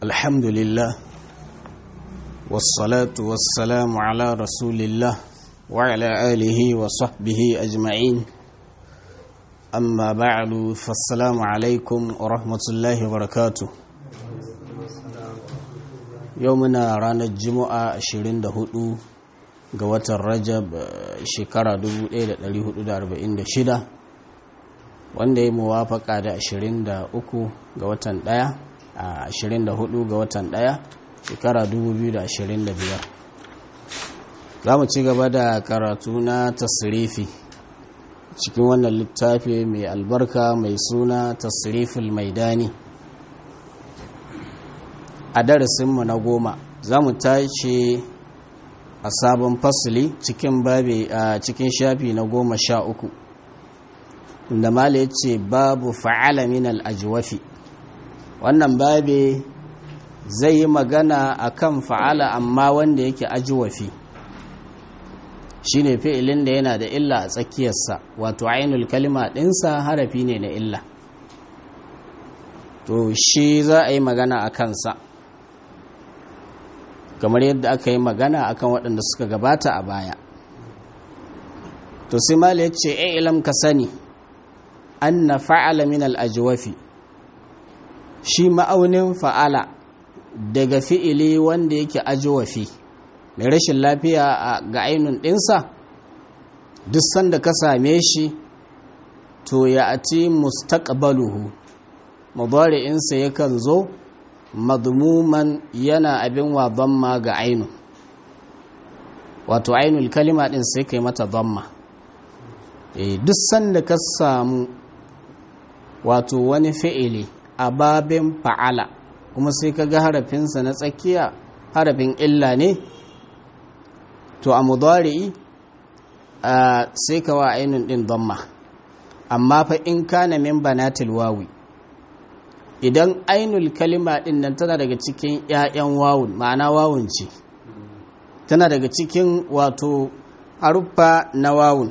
الحمد لله والصلاة والسلام على رسول الله وعلى آله وصحبه أجمعين أما بعد فالسلام عليكم ورحمة الله وبركاته يومنا رانا الجمعة 24 ga watan rajab shekara 1446 wanda ya muwafaka da 23 ga watan 1 a 24 ga watan 1 shekara 2025 za mu ci gaba da karatu na tasirifi cikin wannan littafi mai albarka mai suna tasirifin maidani a darasinmu na goma za mu tashi a sabon fasili cikin babi a cikin shafi na goma sha uku da mala ya ce babu fa'ala min al'ajiwafi wannan babi zai yi magana a kan fa'ala amma wanda yake ajiwafi shi ne fi'ilin da yana da illa a tsakiyarsa wato ainul kalima ɗinsa harafi ne na illa to shi za a yi magana a kansa kamar yadda aka yi magana akan waɗanda suka gabata a baya to sai mala ya ce ilam ka sani an na fa'ala min al'ajiwafi shi ma'aunin fa'ala daga fi'ili wanda yake ajiwafi mai rashin lafiya ga ainun ɗinsa duk sanda ka same shi to ya ati mustaqbaluhu mubari'insa yakan zo madmuman yana abin wa damma ga ainu wato ainul kalima din sai kai mata damma e, duk sanda ka samu wato wani fi'ili a babin fa'ala kuma sai ka ga harafinsa na tsakiya harafin illa ne to a mudari'i sai ka wa ainun din damma amma fa in kana min banatil wawi idan ainul kalima din nan tana daga cikin 'ya'yan wawun ma'ana wawun ce tana daga cikin wato haruffa na wawun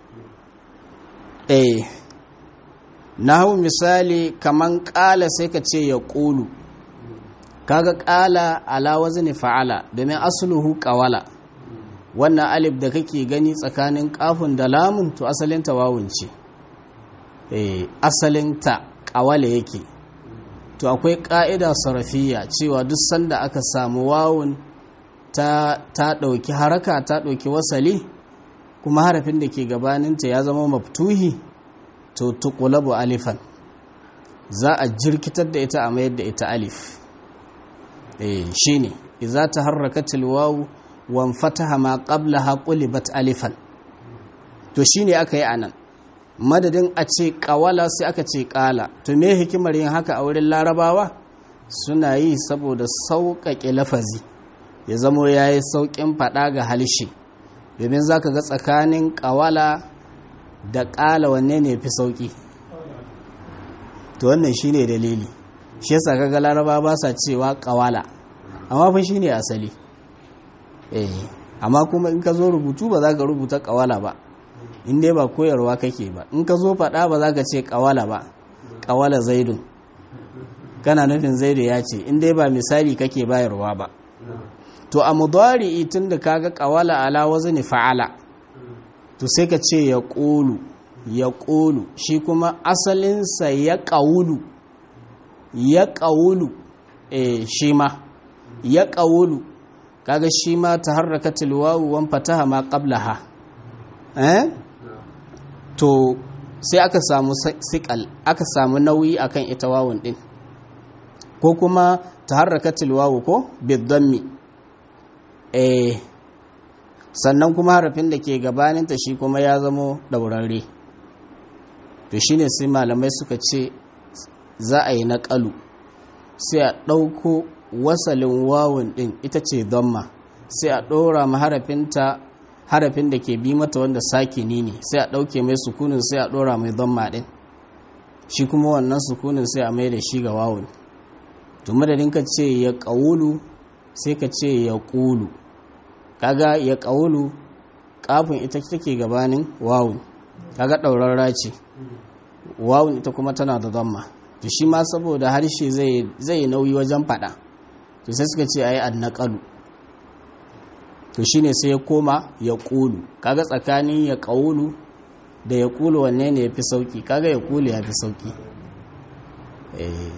eh na hau misali kaman ƙala sai ka ce ya ƙulu kaga ƙala ala wazni fa'ala domin asluhu ƙawala wannan alif da kake gani tsakanin ƙafun da lamun to asalinta wawun ce eh asalinta ƙawala yake to akwai ƙa'ida sarafiya cewa duk sanda aka samu wawun ta ɗauki haraka ta ɗauki wasali kuma harafin da ke gabaninta ya zama maftuhi to tuqulabu alifan za a jirkitar da ita a mayar da ita alif eh shine idza taharrakatil wawu wan fataha ma qablaha qulibat alifan to shine aka yi anan madadin a ce ƙawala sai aka ce ƙala to me hikimar yin haka a wurin larabawa suna yi saboda sauƙaƙe lafazi ya zamo ya yi sauƙin faɗa ga halishe domin za ka ga tsakanin ƙawala da ƙala wanne ne fi sauƙi to wannan shi ne dalili shi yasa kaga laraba ba sa cewa ƙawala amma fa shi ne asali eh amma kuma in ka zo rubutu ba za ka rubuta ƙawala ba in dai ba koyarwa kake ba in ka zo faɗa ba za ka ce ƙawala ba ƙawala zaidun kana nufin zaidu ya ce in dai ba misali kake bayarwa ba to a mudari tun da kaga ƙawala ala wazni fa'ala to sai ka ce ya ƙulu ya ƙulu shi kuma asalinsa ya ƙawulu ya ƙawulu eh shi ma ya ƙawulu kaga shi ma ta harraka tilwawu wan fataha ma qablaha eh to sai aka samu sikal aka samu nauyi akan ita wawun din ko kuma taharrakatil wawu ko bidammi eh sannan kuma harafin da ke gabaninta shi kuma ya zamo daurare to shine sai malamai suka ce za a yi naƙalu sai a ɗauko wasalin wawun din ita ce damma sai a ɗora ma harafinta harafin da ke bi mata wanda sakini ne sai a ɗauke mai sukunin sai a ɗora mai zamma ɗin shi kuma wannan sukunin sai a mai da shi ga wawun to madadin ka ce ya ƙaulu sai ka ce ya ƙulu kaga ya ƙaulu ƙafin ita take gabanin wawun kaga ɗaurarra ce wawun ita kuma tana da zamma to shi ma saboda harshe zai nauyi wajen faɗa to sai suka ce ayi annaqalu to shine sai ya koma ya qulu kaga tsakanin ya qawulu da ya qulu wanne ne yafi sauki kaga ya qulu yafi sauki eh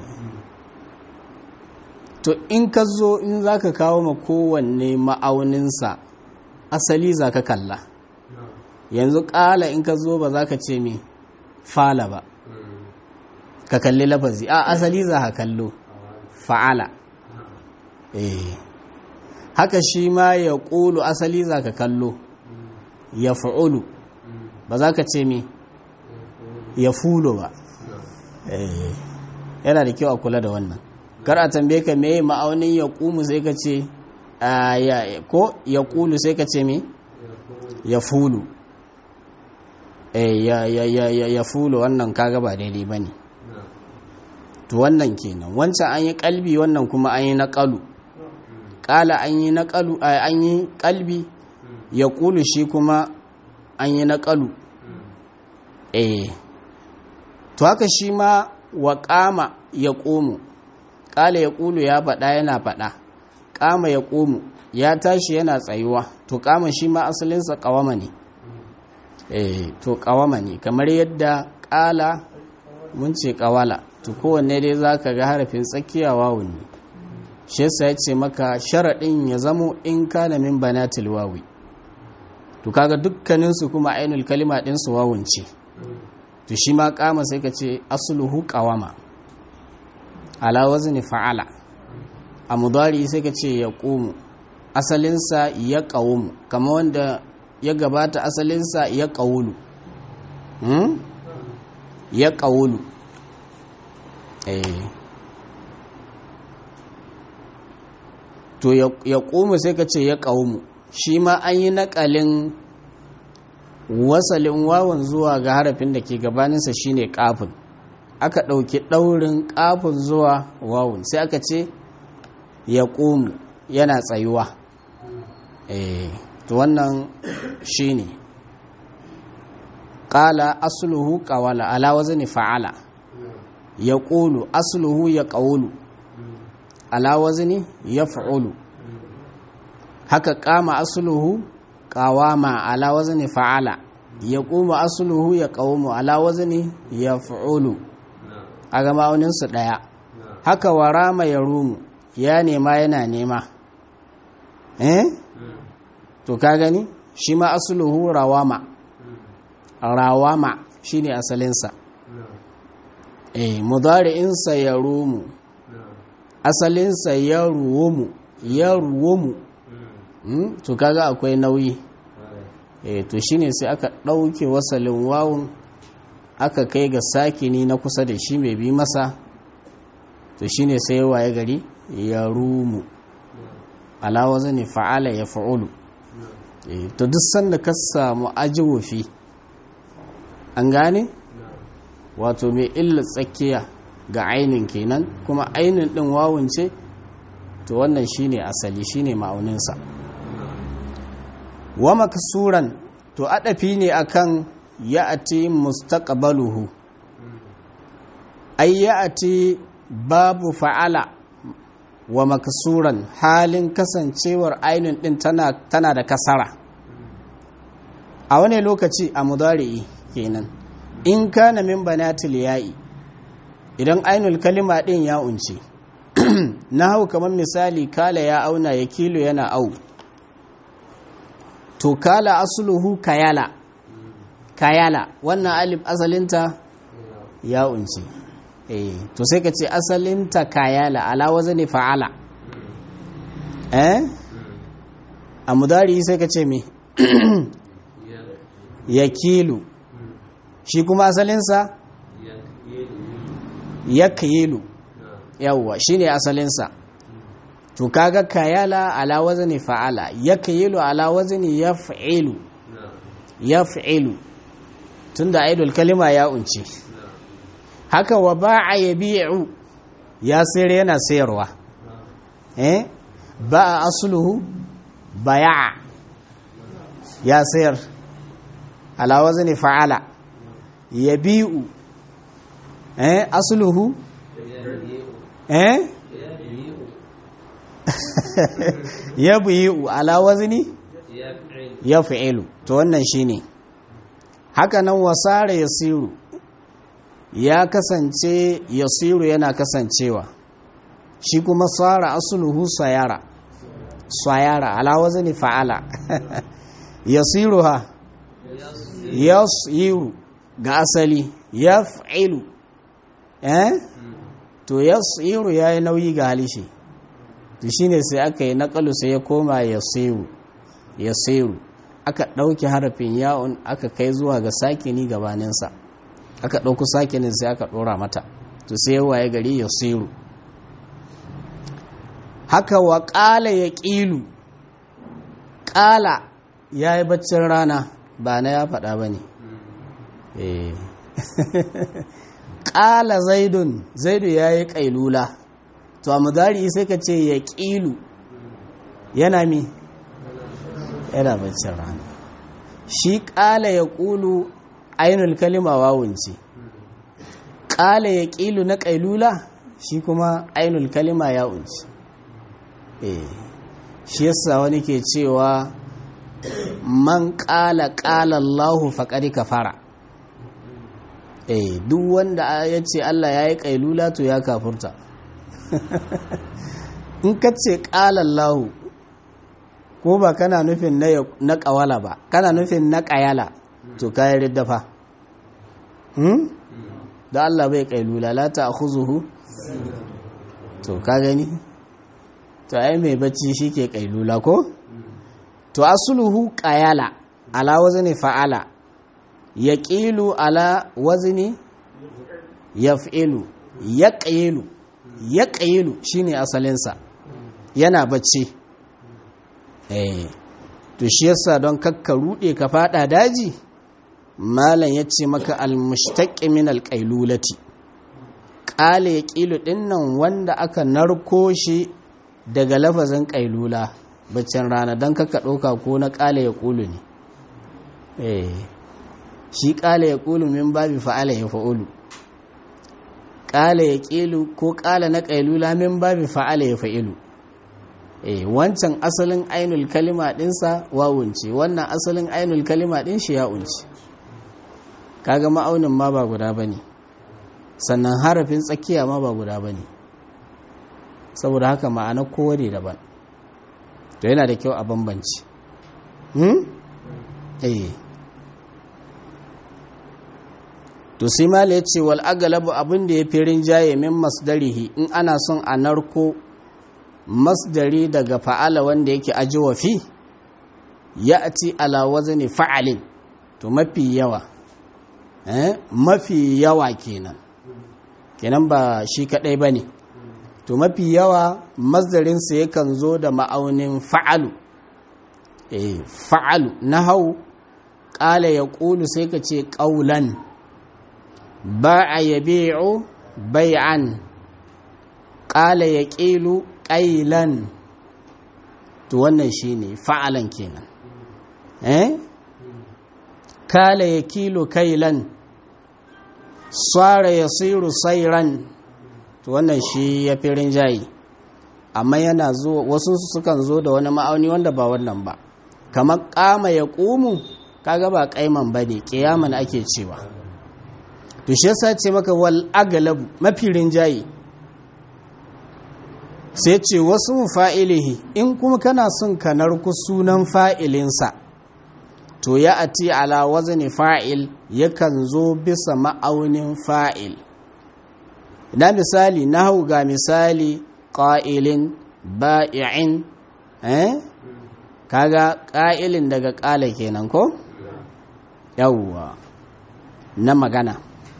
to in ka zo in zaka kawo ma kowanne ma'auninsa asali zaka kalla yanzu ƙala in ka zo ba za ka ce me fala ba ka kalli lafazi a asali za ka kallo fa'ala eh haka shi ma ya ƙulu asali za ka kallo ya fa'ulu ba za ka ce me ya fulo ba eh yana da kyau a kula da wannan kar a tambaye ka me ma'aunin ya ƙumu sai ka ce ko ya ƙulu sai ka ce me ya fulu ya ya ya ya ya fulu wannan kaga ba daidai bane to wannan kenan wancan an yi kalbi wannan kuma an yi naqalu qala an yi naqalu an yi kalbi ya kulu shi kuma an yi naqalu eh to haka shi ma wa qama ya qumu qala ya kulu ya faɗa yana faɗa qama ya qumu ya tashi yana tsayuwa to qama shi ma asalinsa qawama ne eh to kawama ne kamar yadda kala mun ce kawala to kowanne dai zaka ga harafin tsakiya wawun ne shi yasa ya ce maka sharadin ya zamo in kana min banatil wawi to kaga dukkanin su kuma ainul kalima din su wawun ce to shi ma kama sai ka ce asluhu qawama ala wazni fa'ala a mudari sai ka ce yaqumu asalinsa ya qawmu kamar wanda ya gabata asalinsa ya ƙaulu hmm? ya ƙaulu eh to ya ƙumu sai ka ce ya ƙaumu shi ma an yi naƙalin wasalin wawan zuwa ga harafin da ke gabaninsa shine ƙafin aka ɗauki ɗaurin ƙafin zuwa wawun sai aka ce ya ƙumu yana tsayuwa eh to wannan shi ne ƙala asuluhu ƙawala ala wazani fa'ala ya ƙulu asuluhu ya ƙaulu ala wazani ya fa'ulu haka ƙama asuluhu ƙawama ala wazani fa'ala ya ƙuma asuluhu ya ƙaumu ala wazani ya fa'ulu a ga ma'auninsu ɗaya haka warama ya rumu ya nema yana nema eh to ka gani shi ma asuluhu rawama rawama shine asalinsa eh mudari'insa ya rumu asalinsa ya ruwumu ya ruwumu to kaga akwai nauyi eh to shine sai aka ɗauke wasalin wawun aka kai ga sakini na kusa da shi mai bi masa to shine sai waye gari ya rumu alawa zane fa'ala ya fa'ulu to duk sanda ka samu ajiwofi an gane wato mai illa tsakiya ga ainin kenan kuma ainin din wawun ce to wannan shine asali shine ma'auninsa wa maksuran to adafi ne akan ya'ati mustaqbaluhu ay ya'ati babu fa'ala wa maksuran halin kasancewar ainin din tana, tana da kasara a wani lokaci a mudari'i kenan in kana min banatil ya'i idan ainul kalima din ya unce na hau kamar misali kala ya auna ya kilo yana au to kala asuluhu kayala kayala wannan alif asalinta ya unce eh to sai ka ce asalinta kayala ala wazani fa'ala eh a mudari sai ka ce me ya kilo shi kuma asalinsa ya kilu yawwa shi ne asalinsa to kaga kayala ala wazani fa'ala ya kilu ala wazani ya fa'ilu ya fa'ilu tun da aidul kalima ya unce haka wa ba'a ya bi'u ya sayar yana sayarwa eh ba'a asluhu baya'a ya sayar ala wazni fa'ala yabi'u eh asluhu eh ya buyi ala wazni ya fi'ilu to wannan shine haka nan wasara yasiru ya kasance yasiru yana kasancewa shi kuma tsara asuluhu sayara sayara ala wazni fa'ala yasiruha yasiru ga asali yaf'ilu eh to yasiru yayi nauyi ga halishi to shine sai aka yi naqalu sai ya koma yasiru yasiru aka dauki harafin ya'un aka kai zuwa ga sakini gabaninsa aka dauko sakinin sai aka dora mata to sai waye gari yasiru haka wa qala yaqilu qala yayi baccin rana ba na ya faɗa bane eh ƙala zaidun zaidu ya yi ƙailula to a mudari sai ka ce ya ƙilu yana mi yana baccin rana shi ƙala ya ƙulu ainul kalima wawunce ƙala ya ƙilu na ƙailula shi kuma ainul kalima ya unci shi yasa wani ke cewa man ƙala ƙala Allahu faƙari kafara eh duk wanda ya ce Allah ya yi ƙailula to ya kafurta in ka ce ƙalallahu ko ba kana nufin na ƙawala ba kana nufin na ƙayala to kayan riddafa hmm? da Allah bai ƙailula la ta zuhu to ka gani to ai mai bacci shi ke ƙailula ko to asuluhu ƙayala ala wazni fa'ala ya ƙilu ala wazni ya fi'ilu ya ƙilu ya ƙilu shi ne asalinsa yana bacci eh to shi yasa don kakka ruɗe ka fada daji malam ya ce maka almushtaqi min alqailulati qala ya ƙilu dinnan wanda aka narko shi daga lafazin ƙailula baccin rana don kakka ɗauka ko na ƙala ya ƙulu ne eh shi ƙala ya ƙulu min babi fa'ala ya fa'ulu ƙala ya ƙilu ko ƙala na ƙailula min babi fa'ala ya fa'ilu eh wancan asalin ainul kalima ɗinsa wawunce wannan asalin ainul kalima ɗin shi ya unci kaga ma'aunin ma ba guda ba ne sannan harafin tsakiya ma ba guda ba ne saboda haka ma'ana kowane daban to yana da kyau a bambanci hmm? eh to sai mala ya ce wal agalabu abin da ya fi rinjaye min masdarihi in ana son a narko masdari daga fa'ala wanda yake ajiwa fi ya ati ala wazni fa'alin to mafi yawa eh mafi yawa kenan kenan ba shi kadai bane to mafi yawa masdarinsa yakan zo da ma'aunin fa'alu eh fa'alu nahau qala yaqulu sai ka ce qaulan ba'a yabi'u bai'an qala yaqilu qailan to wannan shine fa'alan kenan eh kala yakilu kailan sara yasiru sayran to wannan shi ya fi rinjaye amma yana zo wasu sukan zo da wani ma'auni wanda ba wannan ba kamar kama ya ƙumu kaga ba kaiman ba ne ƙiyaman ake cewa to shi yasa ce maka wal agalabu mafi rinjaye sai ce wasu fa'ilihi in kuma kana son ka narku sunan fa'ilinsa to ya ati ala wazni fa'il yakan zo bisa ma'aunin fa'il na misali na hau ga misali ƙa'ilin ba'i'in eh kaga ƙa'ilin daga ƙala kenan ko yawwa na magana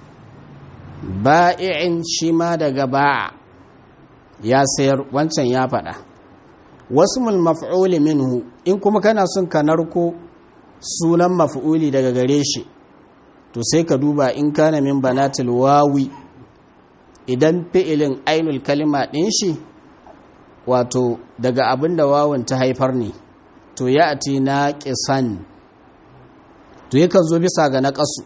ba'i'in shi ma daga ba'a ya sayar wancan ya faɗa wasu maf'uli minhu in kuma kana son ka narko sunan maf'uli daga gare shi to sai ka duba in kana min banatil wawi idan fi'ilin ainul kalima ɗin shi wato daga abin da wawan ta haifar ne to ya ati na ƙisan to yakan zo bisa ga naƙasu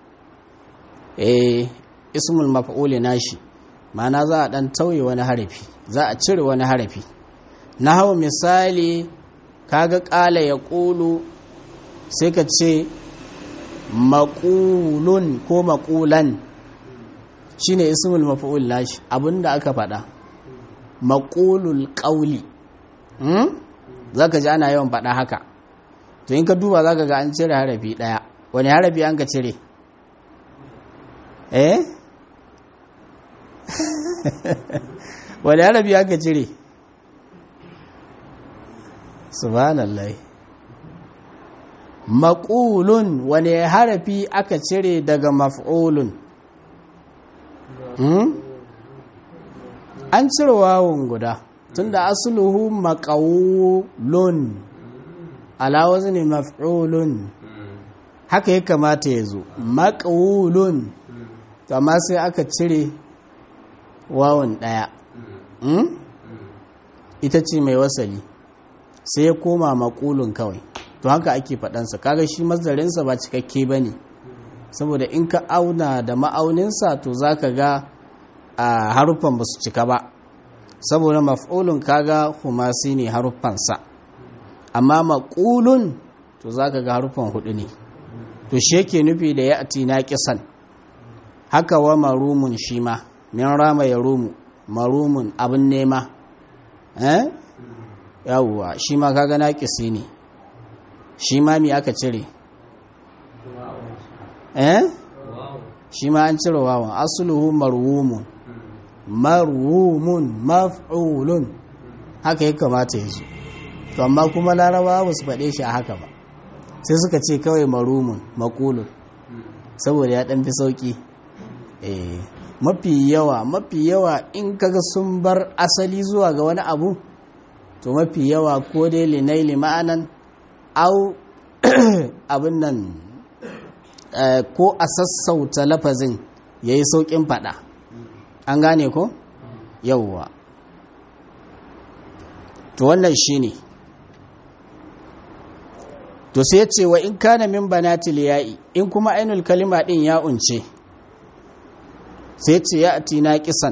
eh ismul maf'uli nashi ma'ana za a ɗan tauye wani harafi za a cire wani harafi na hau misali kaga ƙala ya ƙulu sai ka ce maƙulun ko maƙulan shi ne ismul mafi'ul nashi abinda aka faɗa maƙulul ƙauli za ka ji ana yawan faɗa haka to in ka duba za ka ga an cire harafi ɗaya wani harafi an ka cire eh wani harafi an ka cire subhanallah maƙulun wani harafi aka cire daga maf'ulun an cire wawon guda tunda asluhu maƙaulun ala wazni maf'ulun haka ya kamata ya zo maƙaulun amma sai aka cire wawon ɗaya ita ce mai wasali sai ya koma maƙulun kawai to haka ake faɗansa kaga shi mazarinsa ba cikakke ba ne saboda in ka auna da ma'auninsa to za ka ga a haruffan ba su cika ba saboda maf'ulun kaga humasi ne haruffansa amma maƙulun to za ka ga haruffan hudu ne to shi yake nufi da ya ati na kisan haka wa marumun shi ma min rama ya rumu marumun abin nema eh yawwa shi ma kaga na kisi ne shi ma mi aka cire eh shi ma an cire wawan asluhu marwumun marwumun maf'ulun haka ya kamata ya zo to amma kuma larabawa ba su faɗe shi a haka ba sai suka ce kawai marumun makulun saboda ya ɗan fi sauƙi mafi yawa mafi yawa in kaga sun bar asali zuwa ga wani abu to mafi yawa ko dai linaili ma'anan au abin nan ko a sassauta lafazin ya yi sauƙin faɗa an gane ko yauwa to wannan shi ne to sai ce wa in kana min banatil ya'i in kuma ainul kalima ɗin ya unce sai ce ya ati naƙisan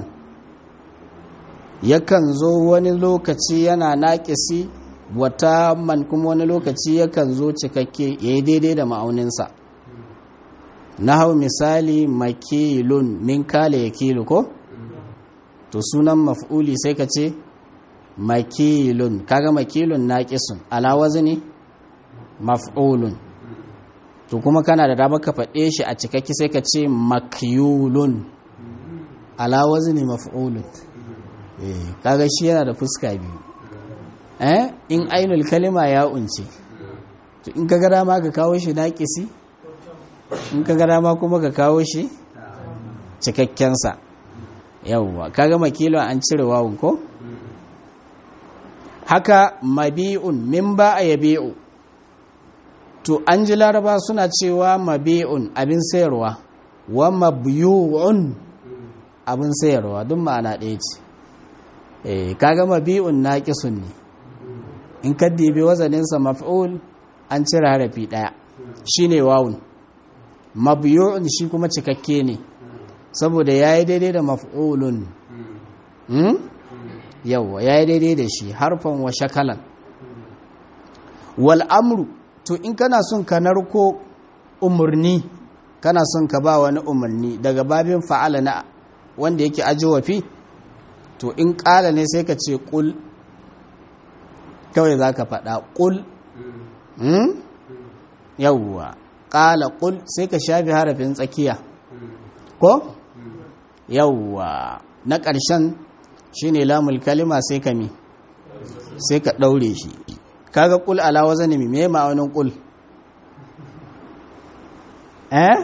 yakan zo wani lokaci yana naƙisi wata man kuma wani lokaci yakan zo cikakke ya yi daidai da ma'auninsa na hau misali makilun min kale ya kilu ko? to sunan maf'uli sai ka ce makilun kaga makilun naƙisun alawazi ne maf'ulun to kuma kana da dama ka faɗe shi a cikakki sai ka ce makyulun alawazi ne maf'ulun kaga shi yana da fuska biyu eh in ainul kalima ya unce to in ka gada ma ka kawo shi naƙisi in ka gada ma kuma ka kawo shi cikakkensa yawwa kaga makilo an cire wawun ko haka mabi'un min ba a yabi'u to an ji laraba suna cewa mabi'un abin sayarwa wa mabiyu'un abin sayarwa duk ma'ana ɗaya ce eh kaga mabi'un naqisun ne in ka dibi wazaninsa maf'ul an cire harafi ɗaya shine wawun mabiyu'un shi kuma cikakke ne saboda yayi daidai da maf'ulun hmm? yawa yayi daidai da shi harfan wa shakalan wal amru to in kana son ka narko umarni kana son ka ba wani umarni daga babin fa'ala na wanda yake ajiwafi to in ƙala ne sai ka ce ƙul kawai za ka faɗa ƙul yawwa ƙala ƙul sai ka shafi harafin tsakiya ko yawwa na ƙarshen shi ne lamul kalima sai ka mi sai ka ɗaure shi kaga ƙul ala wazani mi me ma'aunin ƙul eh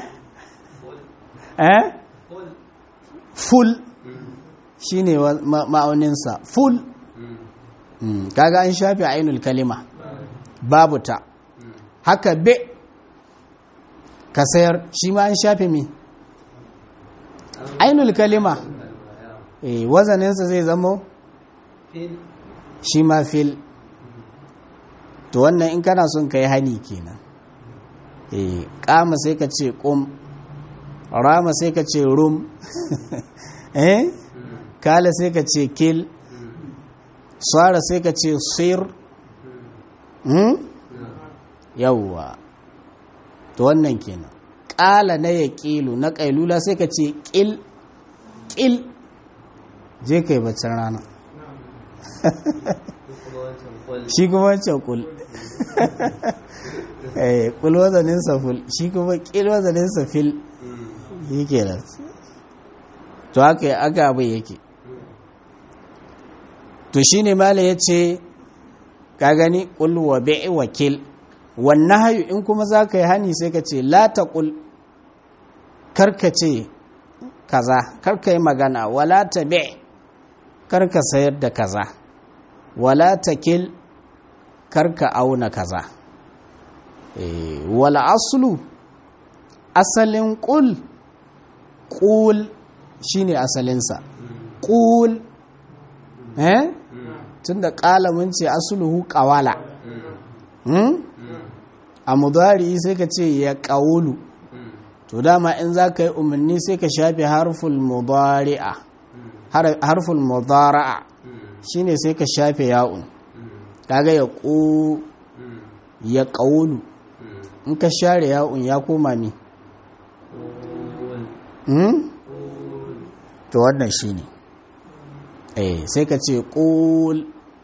eh full shi ne ma'auninsa full kaga an shafi ainul kalima babu ta haka be ka sayar shi ma an shafi mi ainul kalima eh wazaninsa zai zamo shi ma fil to wannan in kana son ka yi hani kenan eh kama sai ka ce kum rama sai ka ce rum eh kala sai ka ce kil tsara sai ka ce sir yawwa to wannan kenan ƙala na ya ƙilu na ƙailula sai ka ce ƙil ƙil je ka yi baccin rana shi kuma wancan ƙul ƙul wazaninsa ful shi kuma ƙil wazaninsa fil yi kenan to haka yi aka abin yake to shi ne mala ya ce ka gani ƙul wa bi'i wakil wannan hayu in kuma za ka yi hani sai ka ce lata ƙul karka ce kaza karka yi magana wala ta bi karka sayar da kaza wala ta kil karka auna kaza wala asulu asalin ƙul ƙul shine asalinsa ƙul eh tunda ƙalamin ce asuluhu ƙawala a mudari sai ka ce ya ƙaulu to dama in za ka yi umarni sai ka shafe harful mudari'a harful mudara'a shine sai ka shafe ya'un kaga ya ƙo ya ƙaulu in ka share ya'un ya koma mi to wannan shine eh sai ka ce ƙul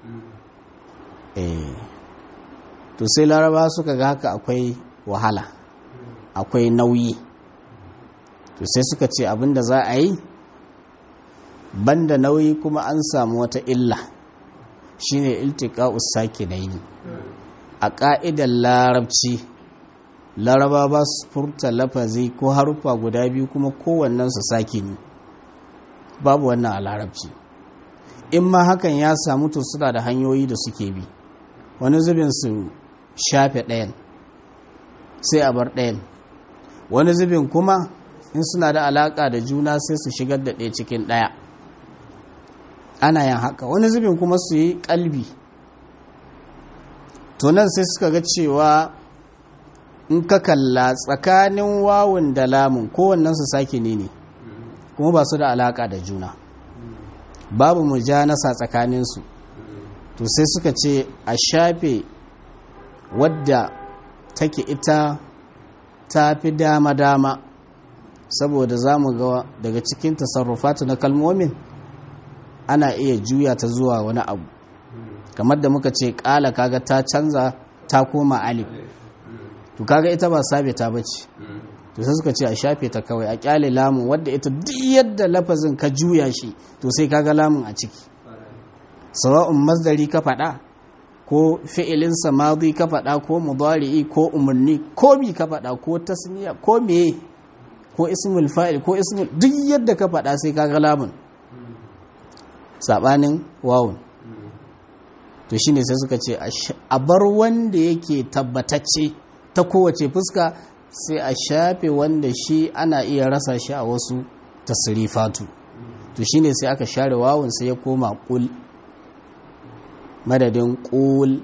eh to sai laraba suka ga haka akwai wahala akwai nauyi to sai suka ce abinda za a yi banda nauyi kuma an samu wata illa shine iltiqa'us sakinaini a ka'idar larabci laraba ba su furta lafazi ko haruffa guda biyu kuma kowannen su sakini babu wannan a larabci in ma hakan ya samu to suna da hanyoyi da suke bi wani zubin su shafe ɗayan sai a bar ɗayan wani zubin kuma in suna da alaƙa da juna sai su shigar da ɗaya cikin ɗaya ana yin haka wani zubin kuma su yi ƙalbi tunan sai suka ga cewa in ka kalla tsakanin wawun da lamun kowannen su sake ne ne kuma ba su da alaƙa da juna babu mujanasa tsakaninsu to sai suka ce a shafe wadda take ita ta fi dama-dama saboda za mu ga daga cikin tasarrufatu na kalmomin ana iya juya ta zuwa wani abu kamar da muka ce ƙala kaga ta canza ta koma alif to kaga ita ba sabe ta bace to sai suka ce a shafe ta kawai a kyale lamun wadda ita duk yadda lafazin ka juya shi to sai kaga lamun a ciki sawa'un masdari ka faɗa ko fi'ilinsa madi ka faɗa ko mudari'i ko umarni ko bi ka faɗa ko tasniya ko meye ko ismul fa'il ko ismul duk yadda ka faɗa sai kaga lamun sabanin wawun to shine sai suka ce a bar wanda yake tabbatacce ta kowace fuska sai a shafe wanda shi ana iya rasa shi a wasu tasrifatu to shine sai aka share wawun sai ya koma kul madadin kul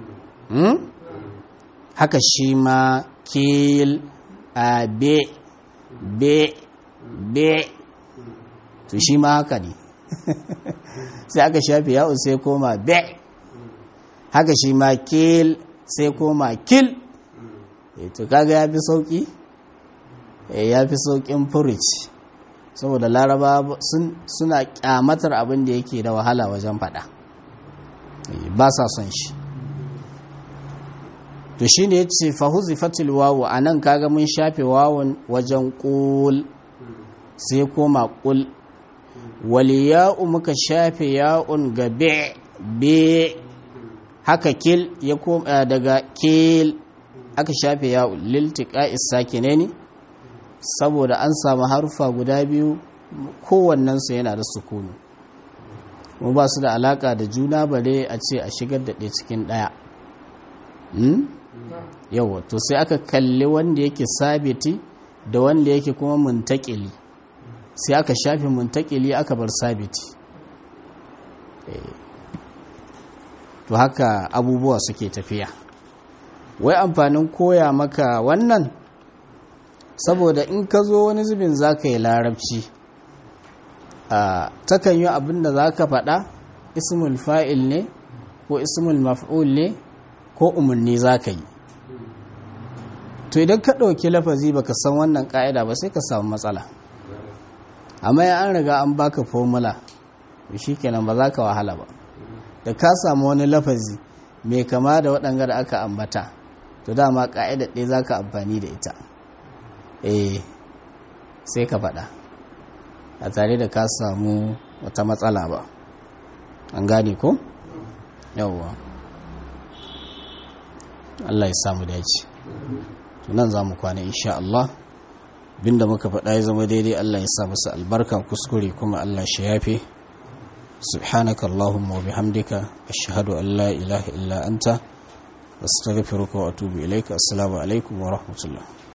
haka shi ma kil a be be be to shi ma haka ne sai aka shafe yawon sai koma be haka shi ma kil sai koma kil to kaga ya fi sauki ya fi saukin furici saboda laraba suna kyamatar abin da yake da wahala wajen fada ba sa son shi to shi ne ya ce fahuzi fatil wawu a nan kaga mun shafe wawun wajen ƙul sai koma ƙul wali ya'u muka shafe ya'un ga be haka kil ya koma daga kil aka shafe ya'un liltika isakine ne saboda an samu harufa guda biyu kowannensu yana da sukuni mu ba su da alaka da juna bare a ce a shigar da ɗaya cikin ɗaya yawa to sai aka kalli wanda yake sabiti da wanda yake kuma muntakili sai aka shafe muntakili aka bar sabiti to haka abubuwa suke tafiya wai amfanin koya maka wannan saboda in ka zo wani zubin za ka yi larabci takan yi abin da za ka faɗa ismul fa'il ne ko ismul maf'ul ne ko umarni za ka yi to idan ka ɗauki lafazi baka san wannan ƙa'ida ba sai ka samu matsala amma ya an riga an baka formula shi kenan ba za ka wahala ba da ka samu wani lafazi mai kama da waɗanga da aka ambata to dama ƙa'idar ɗaya za ka amfani da ita eh sai ka faɗa a tare da ka samu wata matsala ba an gane ko? yawwa Allah ya samu dace nan za mu kwana insha Allah binda muka faɗa ya zama daidai Allah ya sa masa albarka kuskure kuma Allah shi yafe سبحانك اللهم وبحمدك أشهد أن لا إله إلا أنت أستغفرك وأتوب إليك السلام عليكم ورحمة الله